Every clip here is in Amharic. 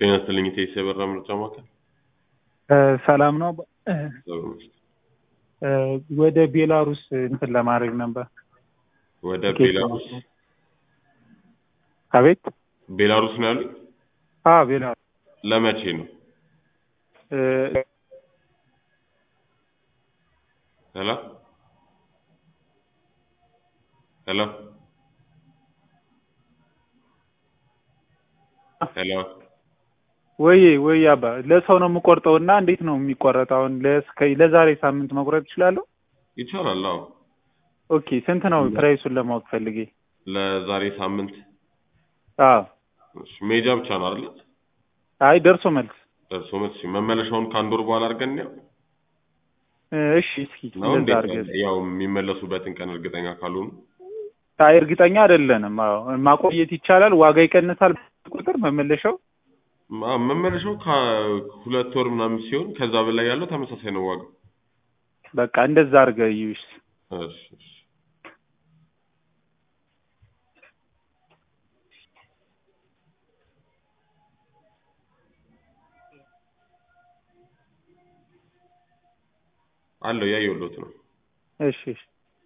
ጤና ይስጥልኝ ኢቴስ የበራ ምርጫ ማዕከል ሰላም ነው። እግዚአብሔር ይመስገን። ወደ ቤላሩስ እንትን ለማድረግ ነበር። ወደ ቲኬት ቤላሩስ አቤት። ቤላሩስ ነው ያሉኝ። አ ቤላሩስ ለመቼ ነው? ሄሎ ሄሎ ሄሎ ወይ ወይ አባ ለሰው ነው የምቆርጠው እና እንዴት ነው የሚቆረጠው? አሁን ለስከ ለዛሬ ሳምንት መቁረጥ እችላለሁ? ይቻላል። አዎ ኦኬ ስንት ነው ፕራይሱን ለማወቅ ፈልጌ። ለዛሬ ሳምንት አዎ እሺ፣ ሜጃ ብቻ ነው አይደል? አይ ደርሶ መልስ ደርሶ መልስ መመለሻውን ከአንድ ወር በኋላ አድርገን ያው እሺ እስኪ ነው እንደዛ እንዴት አድርገን ያው የሚመለሱበትን ቀን እርግጠኛ ካልሆኑ አይ እርግጠኛ አይደለንም። አዎ ማቆየት ይቻላል። ዋጋ ይቀንሳል ቁጥር መመለሻው ማ- መመለሻው ከሁለት ወር ምናምን ሲሆን ከዛ በላይ ያለው ተመሳሳይ ነው ዋጋው። በቃ እንደዛ አድርገህ እዩሽ። እሺ እሺ አለው ያየሁሎት ነው። እሺ እሺ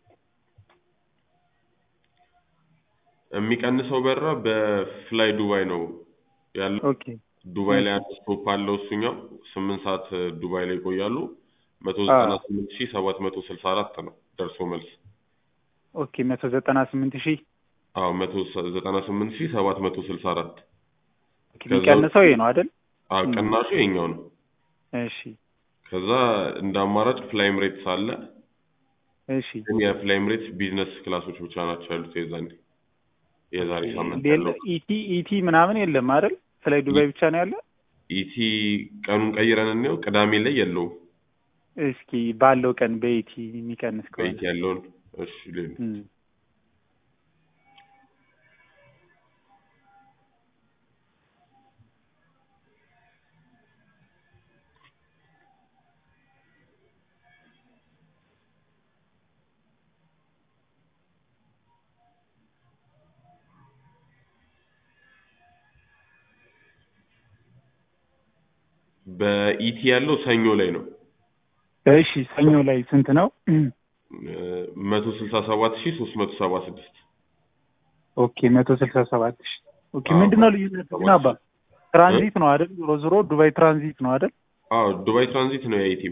የሚቀንሰው በራ በፍላይ ዱባይ ነው ያለው። ኦኬ ዱባይ ላይ አንድ ስቶፕ አለው እሱኛው ስምንት ሰዓት ዱባይ ላይ ይቆያሉ። መቶ ዘጠና ስምንት ሺህ ሰባት መቶ ስልሳ አራት ነው ደርሶ መልስ። ኦኬ መቶ ዘጠና ስምንት ሺህ አዎ መቶ ዘጠና ስምንት ሺህ ሰባት መቶ ስልሳ አራት ኦኬ፣ የሚቀንሰው ይሄ ነው አይደል? አዎ ቅናሹ የኛው ነው። እሺ ከዛ እንደ አማራጭ ፍላይ ኤምሬትስ አለ። እሺ ግን የፍላይ ኤምሬትስ ቢዝነስ ክላሶች ብቻ ናቸው ያሉት የዛኔ የዛሬ ሳምንት ሌላ ያለው ኢቲ ኢቲ ምናምን የለም አይደል? ስለ ዱባይ ብቻ ነው ያለ። ኢቲ ቀኑን ቀይረን እንየው። ቅዳሜ ላይ የለውም እስኪ ባለው ቀን በኢቲ የሚቀንስ ከሆነ በኢቲ ያለውን እሺ ሌላ እም። በኢቲ ያለው ሰኞ ላይ ነው እሺ ሰኞ ላይ ስንት ነው? መቶ ስልሳ ሰባት ሺህ ሶስት መቶ ሰባ ስድስት ኦኬ መቶ ስልሳ ሰባት ሺህ ኦኬ አዎ፣ ምንድን ነው ልዩነቱ ግን አባ? ትራንዚት ነው አይደል? ዞሮ ዞሮ ዱባይ ትራንዚት ነው አይደል? አዎ ዱባይ ትራንዚት ነው የኢቲ